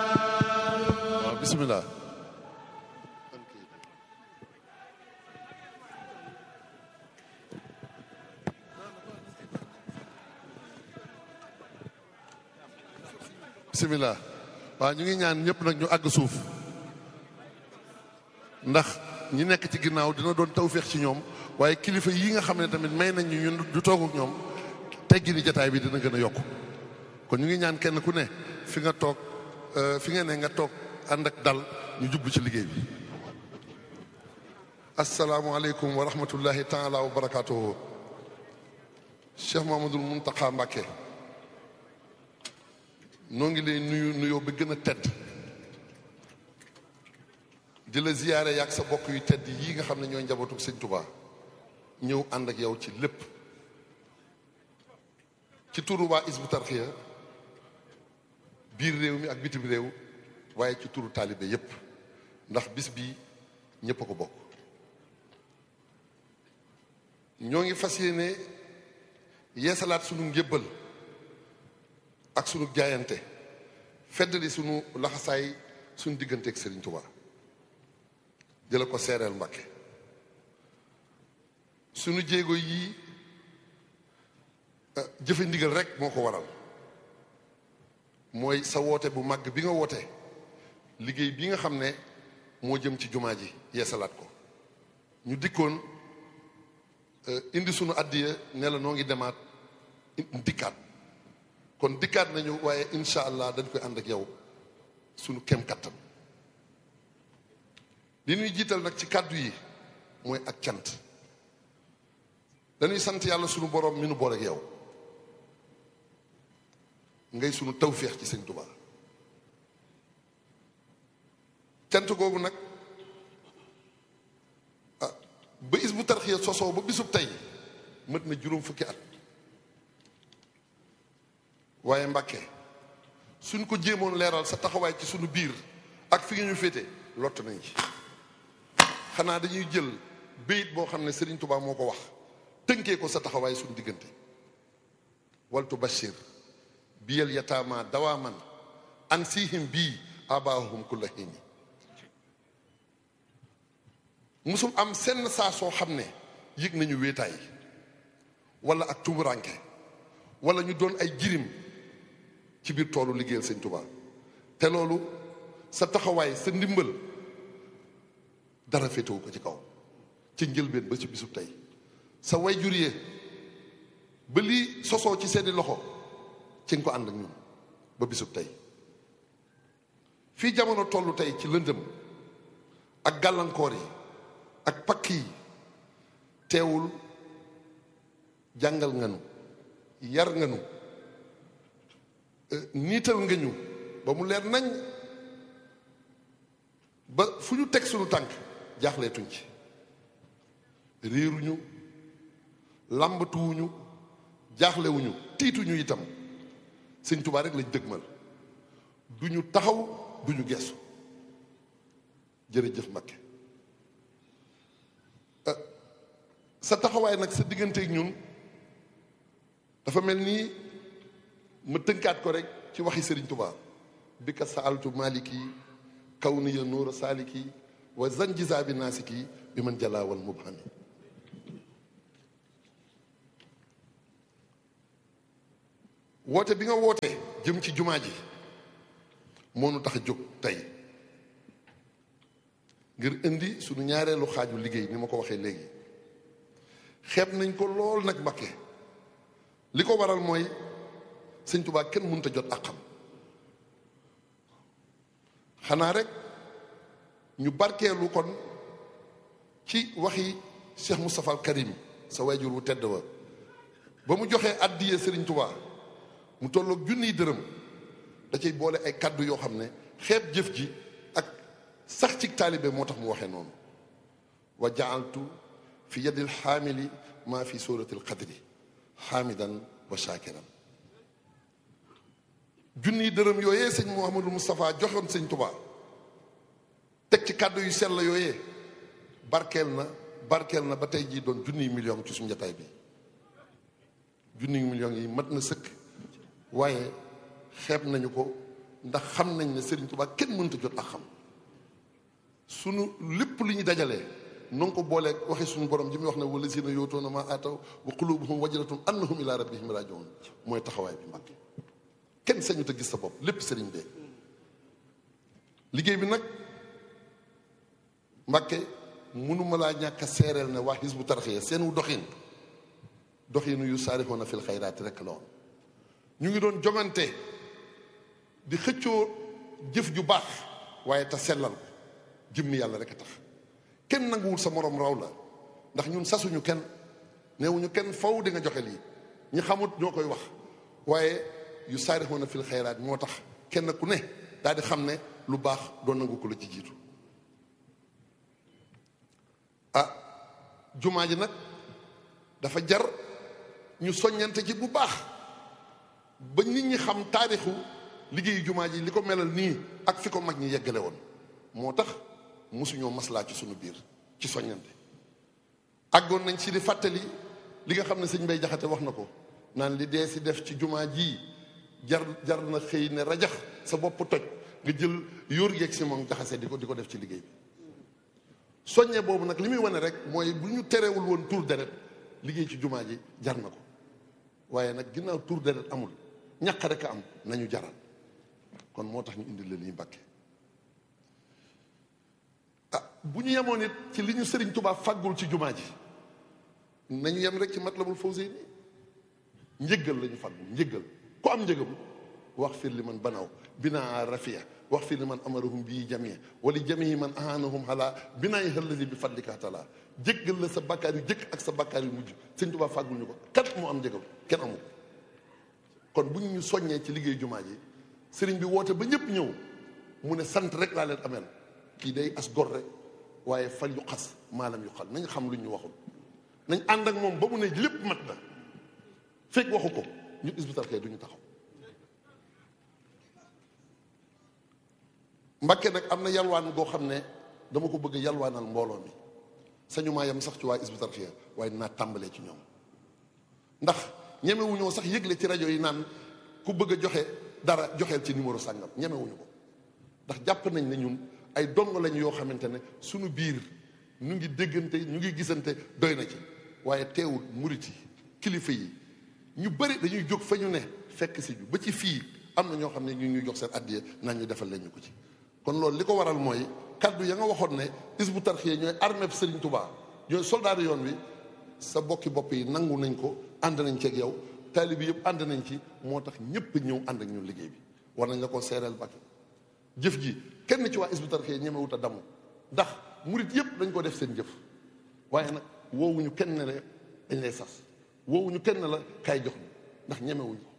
waaw bisimilah. bisimilah waaw ñu ngi ñaan ñëpp nag ñu àgg suuf ndax ñi nekk ci ginnaaw dina doon tawféex ci ñoom waaye kilifa yi nga xam ne tamit may nañ ñu ñun du toog ak ñoom teggi ni jataay bi dina gën a yokk kon ñu ngi ñaan kenn ku ne fi nga toog fi nga ne nga toog ànd ak dal ñu jublu ci liggéey bi asalaamualeykum wa rahmatullahi taala wa barakatuhu Cheikh Mamadul Muntaqa Mbàkke noo ngi lay nuyu nuyoo ba gën a tedd di la ziyaare yaag sa bokk yu tedd yii nga xam ne ñooy njabootu sëñ Tuubaa ñëw ànd ak yow ci lépp ci turu waa Hizbut Tarqiyyah biir réew mi ak bitim réew waaye ci turu taalibe yépp ndax bis bi ñépp a ko bokk ñoo ngi fas yéene yeesalaat sunu njébbal ak sunu jaayante feddali sunu laxasaay sunu digganteeg Serigne Touba jëla ko seereel Mbàkke sunu jéego yii jëfe ndigal rek moo ko waral mooy sa woote bu màgg bi nga woote liggéey bi nga xam ne moo jëm ci jumaa ji yeesalaat ko ñu dikkoon indi sunu addiya ne la noo ngi demaat dikkaat kon dikkaat nañu waaye incha allah dañ koy ànd ak yow sunu kem kattan li ñuy jiital nag ci kàddu yi mooy ak cant dañuy sant yàlla sunu borom mi nu boole ak yow ngay sunu tawféex ci sëñ Tuubaa cant googu nag ah ba Hizbut Tarqiyyah sosoo ba bisub tey mët na juróom fukki at waaye Mbàkke suñ ko jéemoon leeral sa taxawaay ci sunu biir ak fi nga ñu féete lott nañ ci xanaa dañuy jël béyit boo xam ne Sëriñ Tuubaa moo ko wax tënkee ko sa taxawaay suñu diggante waltu bashir biyal yataama dawaaman an sihim bii abaahum kulla hiini musum am senn saa soo xam ne yëg nañu wéetaay wala ak tumuranke wala ñu doon ay jirim ci biir toolu liggéeyal sëñ Tuubaa te loolu sa taxawaay sa ndimbal dara féetewu ko ci kaw ci njëlbeen ba ci bisub tey sa way juree ba lii sosoo ci seeni loxo ci nga ko ànd ak ñun ba bisub tey fii jamono tollu tey ci lëndëm ak gàllankoor yi ak pakk yi teewul jàngal nga nu yar nga nu niital nga ñu ba mu leer nañ ba fu ñu teg suñu tànk jaaxleetuñ ci réeruñu làmbatuwuñu jaaxlewuñu tiituñu itam sëñ Tuubaa rek lañ dëgmal duñu taxaw duñu geesu jërëjëf Mbakke sa taxawaay nag sa digganteeg ñun dafa mel nii ma tënkaat ko rek ci waxi Sëriñ Tuubaa bi ka saaltu maliki kaw ni ya nuura saaliki wa zanjisa bi naasiki bi man jalaawal mubhami woote bi nga woote jëm ci jumaa ji moo nu tax a jóg tey ngir indi sunu ñaareelu xaaju liggéey ni ma ko waxee léegi xeeb nañ ko lool nag Mbakke li ko waral mooy sëñ Tuubaa kenn mënut a jot ak xam xanaa rek ñu barkeelu kon ci waxi Cheikh Moustapha al Karim sa wayjur wu tedd wa ba mu joxee àddiyee sëriñ Tuubaa mu tolloog junniy dërëm da cay boole ay kàddu yoo xam ne xeeb jëf ji ak sax ci taalibe moo tax mu waxee noonu wa jaaltu fi yadil xaamili maa fi suratil qadri xaamidan wa shakiran junniy dërëm yooyee sëñ Mouhamadou Moustapha joxoon sëñ Tuubaa teg ci kàddu yu sell yooyee barkeel na barkeel na ba tey jii doon junniy million ci suñu njataay bi junniy million yi mat na sëkk waaye xeeb nañu ko ndax xam nañ ne Serigne Touba kenn mënta jot ak xam sunu lépp lu ñu dajalee noo ko boolee waxi suñu borom ji muy wax ne wala si na yootoona ma ataw wa qulubuhum wajlatun annahum ila rabbihim rajiun mooy taxawaay bi Mbàkke kenn sañu te gis sa bopp lépp sëriñ bee liggéey bi nag Mbàkke mënuma laa ñàkk a seereel ne waa Hizbu Tarxiya seenu doxin doxinu yu saarixoona fil xayraati rek la woon ñu ngi doon jongante di xëccoo jëf ju baax waaye te sellal ko jëmmi yàlla rek a tax kenn nanguwul sa morom raw la ndax ñun sasuñu kenn neewuñu kenn faw di nga joxe lii ñi xamut ñoo koy wax waaye yu saarixoona fil xayraat moo tax kenn ku ne daal di xam ne lu baax doon nangu ko la ci jiitu ah jumaa ji nag dafa jar ñu soññante ci bu baax ba nit ñi xam taarixu liggéeyu jumaa ji li ko melal nii ak fi ko mag ñi yeggale woon moo tax mosuñoo maslaa ci suñu biir ci soññante àggoon nañ ci di fàttali li nga xam ne sëñ Bay Jaxate wax na ko naan li dee si def ci jumaa ji jar jar na xëy ne rajax sa bopp toj nga jël yóor yeeg si moom jaxase di ko di ko def ci liggéey bi soññe boobu nag li muy wane rek mooy bu ñu terewul woon tur deret liggéey ci jumaa ji jar na ko waaye nag ginnaaw tur deret amul ñàq rek a am nañu jaral kon moo tax ñu indi la lii Mbàkke ah bu ñu yemoon it ci li ñu sëriñ Tuubaa fàggul ci jumaa ji nañu yem rek ci Matlabul Fawzayni njëggal la ñu fàggul njëggal ku am njëgam wax fir li man banaw binaa rafia wax fir li man amarahum bii jamia wali jamii man ahanahum xalaa binaa yi xëllali bi fadlika taala jéggal la sa bakkaar yu jëkk ak sa bakkaar yu mujj sëñ Tuubaa fàggul ñu ko kat moo am njëgam kenn amul kon bu ñu ñu soññee ci liggéey jumaa ji sëriñ bi woote ba ñëpp ñëw mu ne sant rek laa leen ameel kii day as gor rek waaye fal yu xas maalam yu xal nañ xam lu ñu waxul nañ ànd ak moom ba mu ne lépp mat na fekk waxu ko ñu Hizbut Tarqiyyah du ñu taxaw Mbàkke nag am na yalwaan goo xam ne dama ko bëgg yalwaanal mbooloo mi sañu maa yem sax ci waa Hizbut Tarqiyyah waaye naa tàmbalee ci ñoom ndax ñemewuñoo sax yëgle ci rajo yi naan ku bëgg a joxe dara joxeel ci numéro sàngam ñemewuñu ko ndax jàpp nañ ne ñun ay dong lañ yoo xamante ne suñu biir ñu ngi déggante ñu ngi gisante doy na ci waaye teewul murit yi kilifa yi ñu bëri dañuy jóg fa ñu ne fekk si ñu ba ci fii am na ñoo xam ne ñu ñuy jox seen addiya naan ñu defal leen ñu ko ci kon loolu li ko waral mooy kaddu ya nga waxoon ne Hizbut Tarqiyyah ñooy armée bi Serigne Touba ñooy soldaar yoon wi sa bokki bopp yi nangu nañ ko ànd nañ ci ak yow taalibi yëpp ànd nañ ci moo tax ñëpp ñëw ànd ak ñun liggéey bi war nañ la ko seereel Mbàkke jëf ji kenn ci waa Hizbut Tarqiyyah ñemewut a damu ndax murit yëpp dañ ko def seen jëf waaye nag woowuñu kenn ne la dañ lay sas woowuñu kenn la kaay jox ñu ndax ñemewuñ ko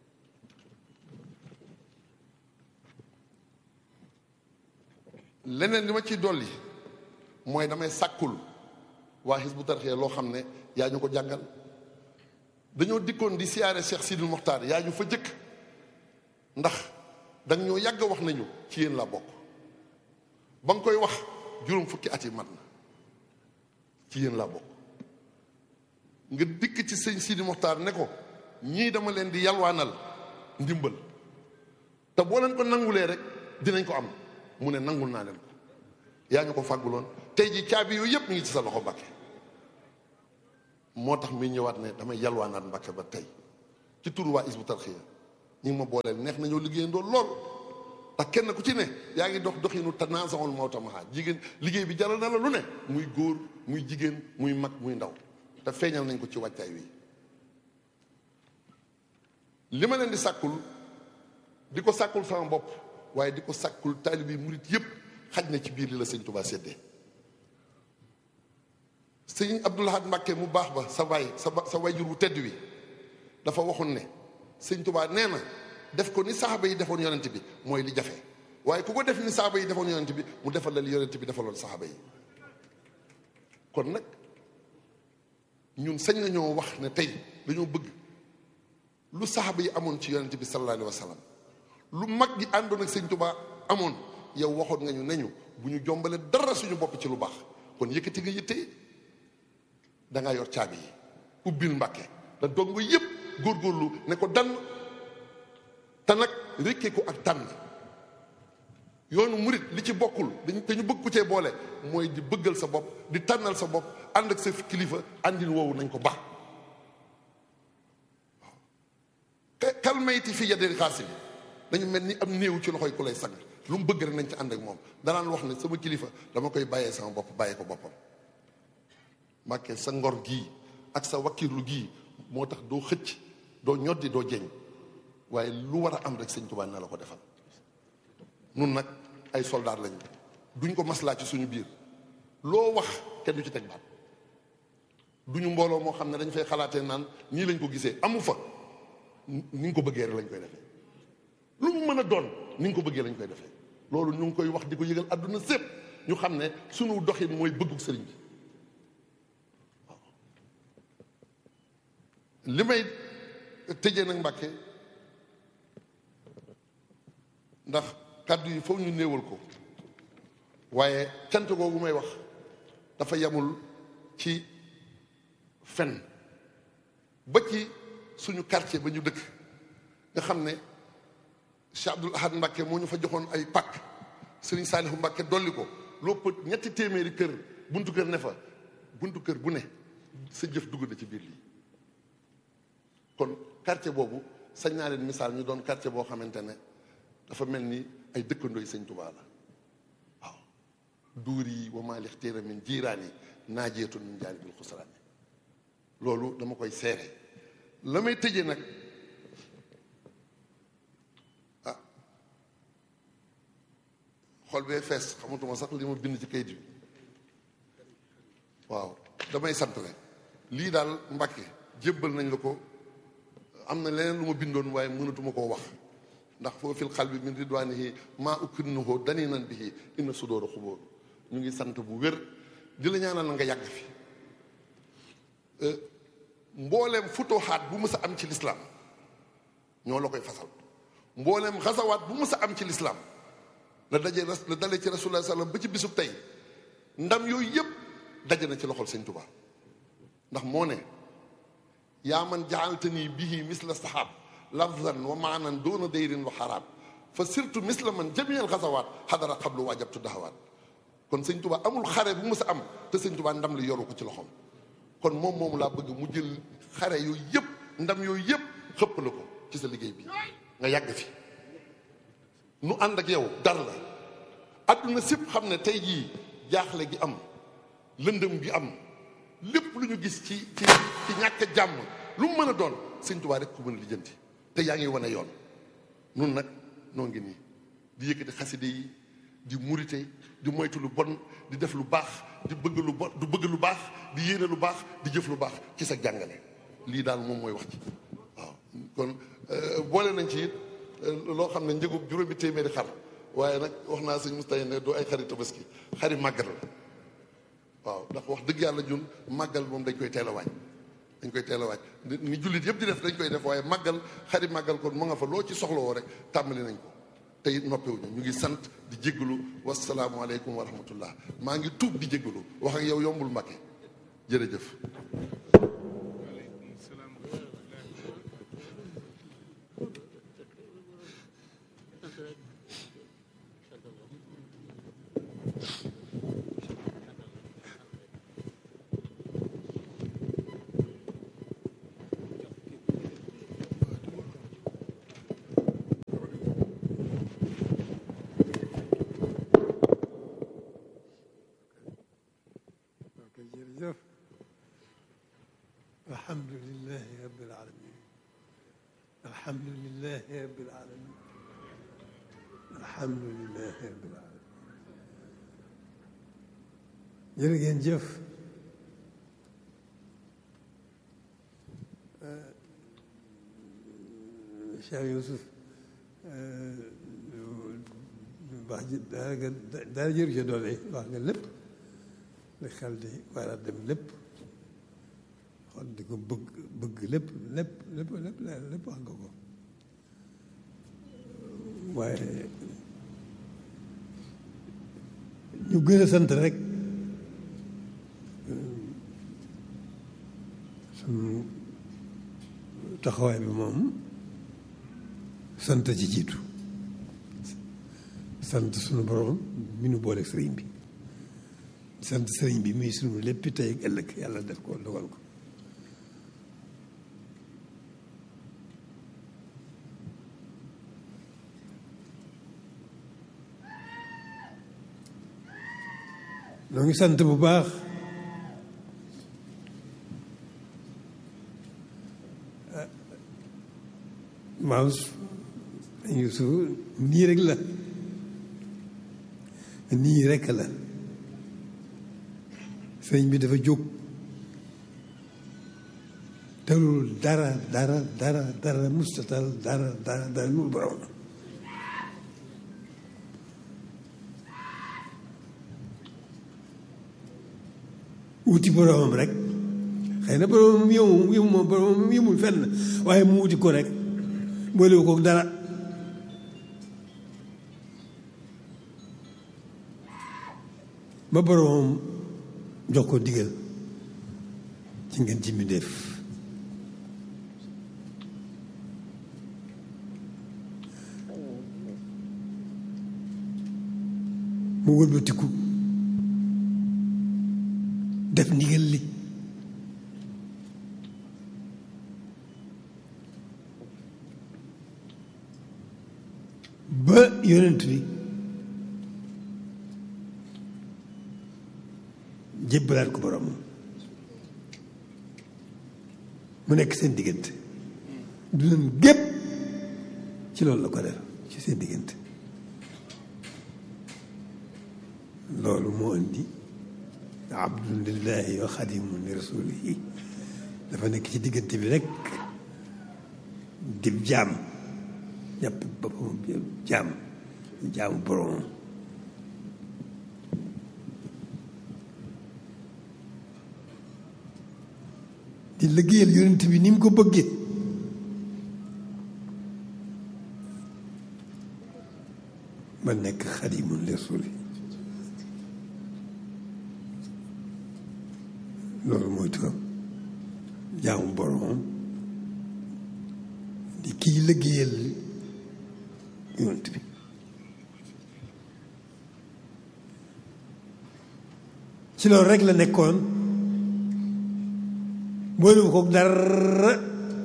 leneen li ma ciy dolli mooy damay sàkkul waa Hizbut Tarqiyyah loo xam ne yaa ñu ko jàngal dañoo dikkoon di siyaare Cheikh Sidil Mokhtar yaa ñu fa jëkk ndax danga ñoo yàgg wax nañu ci yéen laa bokk ba nga koy wax juróom fukki at yi mat na ci yéen laa bokk nga dikk ci sëñ Sidil Mokhtar ne ko ñii dama leen di yalwaanal ndimbal te boo leen ko nangulee rek dinañ ko am mu ne nangul naa leen ko yaa ñu ko fàgguloon tey ji caabi yooyu yëpp ñu ngi ci sa loxo Mbàkke moo tax muy ñëwaat ne damay yalwaanaat Mbàkke ba tey ci turu waa Hizbut Tarqiyyah ñi ngi ma booleel neex nañoo liggéeyandoo lool ndax kenn ku ci ne yaa ngi dox doxinu tanaasaxul mawta maha jigéen liggéey bi jaral na la lu ne muy góor muy jigéen muy mag muy ndaw te feeñal nañ ko ci wàccaay wi li ma leen di sàkkul di ko sàkkul sama bopp waaye di ko sàkkul taalibi murit yépp xaj na ci biir li la sëñ Tuubaa séddee sëñ Abdul Ahad Mbàkke mu baax ba sa waay sa sa wayjur wu tedd wi dafa waxoon ne sëñ Tuubaa nee na def ko ni saxaaba yi defoon yonent bi mooy li jafe waaye ku ko def ni saxaaba yi defoon yonent bi mu defal la li yonent bi defaloon saxaaba yi kon nag ñun sañ nañoo wax ne tey dañoo bëgg lu saxaaba yi amoon ci yonent bi sallallahu alayhi wa sallam lu mag gi àndoon ak sëñ Tuubaa amoon yow waxoon nga ñu ne ñu bu ñu jombale dara suñu bopp ci lu baax kon yëkkati nga yitte da ngaa yor caabi yi ubbil mbàkke da dong yëpp góorgóorlu ne ko dann te nag rékkee ko ak tànn yoonu murit li ci bokkul dañ te ñu bëgg ku cee boole mooy di bëggal sa bopp di tànnal sa bopp ànd ak sa kilifa àndin woowu nañ ko baax waaw kalmayti fi yadil xaasi bi dañu mel ni am néew ci loxoy ku lay sang lu mu bëgg rek nañ ci ànd ak moom danaan wax ne sama kilifa dama koy bàyyee sama bopp bàyyee ko boppam Mbàkke sa ngor gii ak sa wakkirlu gii moo tax doo xëcc doo ñoddi doo jeñ waaye lu war a am rek sëñ Tuubaa na la ko defal nun nag ay soldaar lañu duñ ko maslaa ci suñu biir loo wax kenn du ci teg baat duñu mbooloo moo xam ne dañ fay xalaatee naan nii lañ ko gisee amu fa ni nga ko bëggee rek lañ koy defee lu mu mën a doon ni nga ko bëggee lañ koy defee loolu ñu ngi koy wax di ko yëgal àdduna sépp ñu xam ne suñu doxin mooy bëggu sëriñ bi waaw li may tëjee nag Mbàkke ndax kàddu yi foog ñu néewal ko waaye cant googu may wax dafa yamul ci fen ba ci suñu quartier ba ñu dëkk nga xam ne Cheikh Abdoul Ahad Mbacke moo ñu fa joxoon ay pàkk Serigne Saalihu Mbacke dolli ko lopp ñetti téeméeri kër buntu kër ne fa buntu kër bu ne sa jëf dugg na ci biir lii kon quartier boobu sañ naa leen misaal ñu doon quartier boo xamante ne dafa mel ni ay dëkkandooy sëñ Tuubaa la waaw duur yi wa maa lixtiira min jiiraani naajeetun min jaanibil xusraani loolu dama koy seere la may tëjee nag ah xol bee fees xamatuma sax li ma bind ci kayit bi waaw damay sant rek lii daal Mbàkke jébbal nañ la ko am na leneen lu ma bindoon waaye mënatuma koo wax ndax foo fil xal bi min ridwaanihi maa ukrinuhu dani nan bihi inna sudóora xubóor ñu ngi sant bu wér di la ñaanal na nga yàgg fi mbooleem futuxaat bu mës a am ci lislaam ñoo la koy fasal mbooleem xasawaat bu mës a am ci lislaam la daje la dalee ci rasulullah sallam ba ci bisub tey ndam yooyu yëpp daje na ci loxol sëñ Tuubaa ndax moo ne yaa man jaaltani bihi misla sahaab lafzan wa maanan doona dayrin wa xaraam fa surtout misla man jamiyal xasawaat xadara xablu waajabtu dahawaat kon sëñ Tuubaa amul xare bu mës a am te sëñ Tuubaa ndam li yoru ko ci loxoom kon moom moomu laa bëgg mu jël xare yooyu yëpp ndam yooyu yëpp xëpp la ko ci sa liggéey bi nga yàgg fi nu ànd ak yow dar la adduna sépp xam ne tey jii jaaxle gi am lëndëm gi am lépp lu ñu gis ci ci ci ñàkk jàmm lu mu mën a doon sëñ Tuubaa rek ku mën a lijjanti te yaa ngi wane yoon nun nag noo ngi nii di yëkkati xaside yi di murite di moytu lu bon di def lu baax di bëgg lu bon du bëgg lu baax di yéene lu baax di jëf lu baax ci sa jàngale lii daal moom mooy wax ci waaw kon boole nañ ci it loo xam ne njëgu juróomi téeméeri xar waaye nag wax naa sëñ Moustapha ne doo ay xari tabaski xari màggal la waaw ndax wax dëgg yàlla ñun màggal moom dañ koy teel a waaj dañ koy teel a waaj ni jullit yëpp di def dañ koy def waaye màggal xari màggal kon mu nga fa loo ci soxlawoo rek tàmbali nañ ko tey noppiwuñu ñu ngi sant di jéggalu wasalaamualeykum wa rahmatullah maa ngi tuub di jéggalu wax ak yow yombul Mbàkke jërëjëf jërëjëf alhamdulilahi rabbil alamin alhamdulilahi rabbil alamin alhamdulilahi rabbil alamin jërë ngeen jëf Cheikh Youssouf wax ji daanaka dara jëru ci doole wax nga lépp li xel di war a dem lépp xool di ko bëgg bëgg lépp lépp lépp lépp lépp wax nga ko waaye ñu gën a sant rek suñu taxawaay bi moom sant ci jiitu sant sunu borom mi nu booleeg sëriñ bi sant sëriñ bi muy sunu lépp tey ak ëllëg yàlla def ko dogal ko noo ngi sant bu baax maam Yuusu nii rek la nii rek la sëñ bi dafa jóg talul dara dara dara dara mustatal dara dara dara lu borom wuti boromam rek xëy na boromam yëmu yëmu boromam yëmul fenn waaye mu wuti ko rek boolewu ko dara ba boromam jox ko digal ci ngeen ci mi def mu wëlbatiku def ndigal li ba yonent bi jébbalaat ko borom mu nekk seen diggante du leen gépp ci loolu la ko def ci seen diggante loolu moo indi abdun lillahi wa xadimun li rasulihi dafa nekk ci diggante bi rek dib jaam jàpp boppam jaam jaamu boromam di liggéeyal yonent bi ni mu ko bëggee ba nekk xadimun li rasuli loolu mooy turam jaamu boromam di kii liggéeyal yonent bi ci loolu rek la nekkoon boolewu ko dara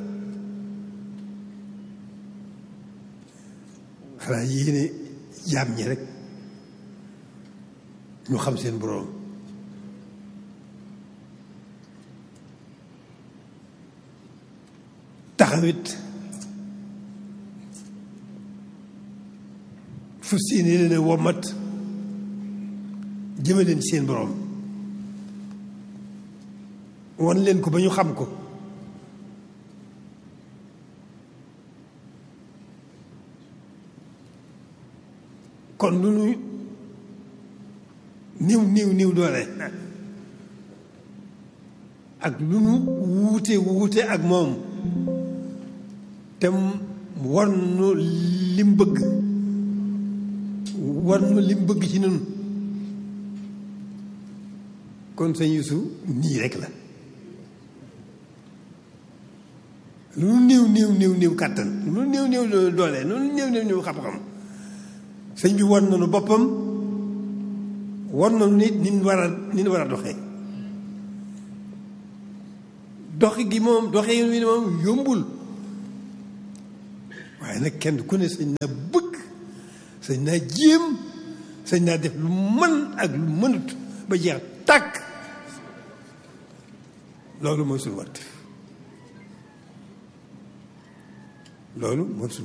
xanaa yéene jaam ñi rek ñu xam seen borom taxawit fu seeni leen a womat jëme leen seen borom wan leen ko ba ñu xam ko kon lu nu niw niw niw doole ak lu nu wuute wuute ak moom te war nu lim bëgg war nu lim bëgg ci nun kon sëñ Yuusu nii rek la lu nu néew néew néew néew kàttan lu nu néew néew doole lu nu néew néew néew xam-xam sëñ bi war nañu boppam war nañu nit ni ñu war a ni ñu war a doxee doxi gi moom doxee wi moom yombul waaye nag kenn ku ne sañ naa bëgg sañ naa jéem sañ naa def lu mën ak lu mënut ba jeex tàkk loolu mooy suñu wartif loolu mooy suñu